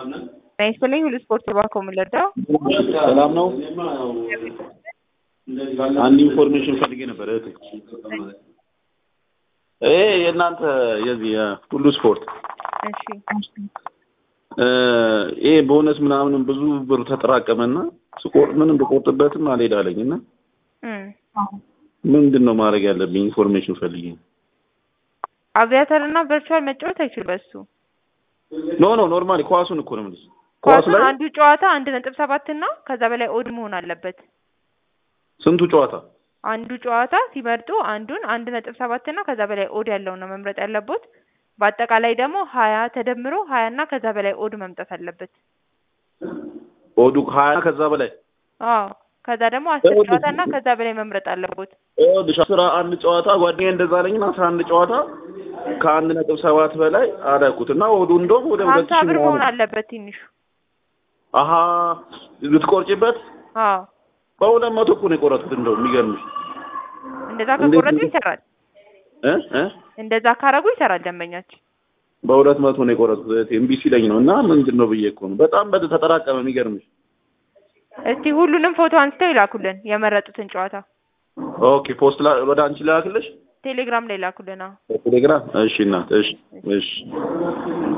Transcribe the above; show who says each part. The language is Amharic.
Speaker 1: ጤና ይስጥልኝ ሁሉ ስፖርት ባኮ የምንለዳው
Speaker 2: ሰላም ነው። አንድ ኢንፎርሜሽን ፈልጌ ነበር እህቴ። ይሄ የእናንተ የዚህ የሁሉ ስፖርት
Speaker 1: እሺ
Speaker 2: እ ይሄ ቦነስ ምናምን ብዙ ብር ተጠራቀመና ስቆርጥ ምንም ብቆርጥበትም አልሄድ አለኝ እና
Speaker 1: እም
Speaker 2: ምንድን ነው ማድረግ ያለብኝ? ኢንፎርሜሽን ፈልጌ ነው።
Speaker 1: አቪያተር እና ቨርቹዋል መጫወት አይችል በሱ
Speaker 2: ኖ ኖ ኖርማሊ ኳሱን እኮ ነው የምልሽ። ኳስ
Speaker 1: ኳሱን
Speaker 2: ላይ
Speaker 1: አንዱ ጨዋታ አንድ ነጥብ ሰባት እና ከዛ በላይ ኦድ መሆን አለበት።
Speaker 2: ስንቱ ጨዋታ
Speaker 1: አንዱ ጨዋታ ሲመርጡ አንዱን አንድ ነጥብ ሰባት እና ከዛ በላይ ኦድ ያለው ነው መምረጥ ያለቦት። በአጠቃላይ ደግሞ ሀያ ተደምሮ ሀያ እና ከዛ በላይ ኦድ መምጣት አለበት።
Speaker 2: ኦዱ ሀያ ከዛ በላይ
Speaker 1: አዎ ከዛ ደግሞ አስር ጨዋታ እና ከዛ በላይ መምረጥ አለቦት።
Speaker 2: ይኸውልሽ አስራ አንድ ጨዋታ ጓደኛዬ እንደዛ አለኝና አስራ አንድ ጨዋታ ከአንድ ነጥብ ሰባት በላይ አደረኩት እና ኦዱ እንደውም ወደ ሁለት
Speaker 1: ሀምሳ
Speaker 2: ሺህ
Speaker 1: ብር መሆን
Speaker 2: ምናምን
Speaker 1: አለበት ትንሹ።
Speaker 2: አሀ ልትቆርጪበት
Speaker 1: አዎ
Speaker 2: በሁለት መቶ እኮ ነው የቆረጥኩት። እንደው የሚገርምሽ
Speaker 1: እንደዛ
Speaker 2: እንዴት
Speaker 1: ከቆረጡ
Speaker 2: ነው?
Speaker 1: ይሰራል።
Speaker 2: እ እ
Speaker 1: እንደዛ ካረጉ ይሰራል ደንበኛችን።
Speaker 2: በሁለት መቶ ነው የቆረጥኩት እህቴ እምቢ ሲለኝ ነው እና ምንድን ነው ብዬ እኮ ነው። በጣም በ ተጠራቀመ። የሚገርምሽ
Speaker 1: እስቲ ሁሉንም ፎቶ አንስተው ይላኩልን የመረጡትን ጨዋታ
Speaker 2: ኦኬ ፖስት ላ ወደ አንቺ ላክልሽ
Speaker 1: ቴሌግራም ላይ ላኩልን። አዎ
Speaker 2: በቴሌግራም። እሺ እናት እሺ እሺ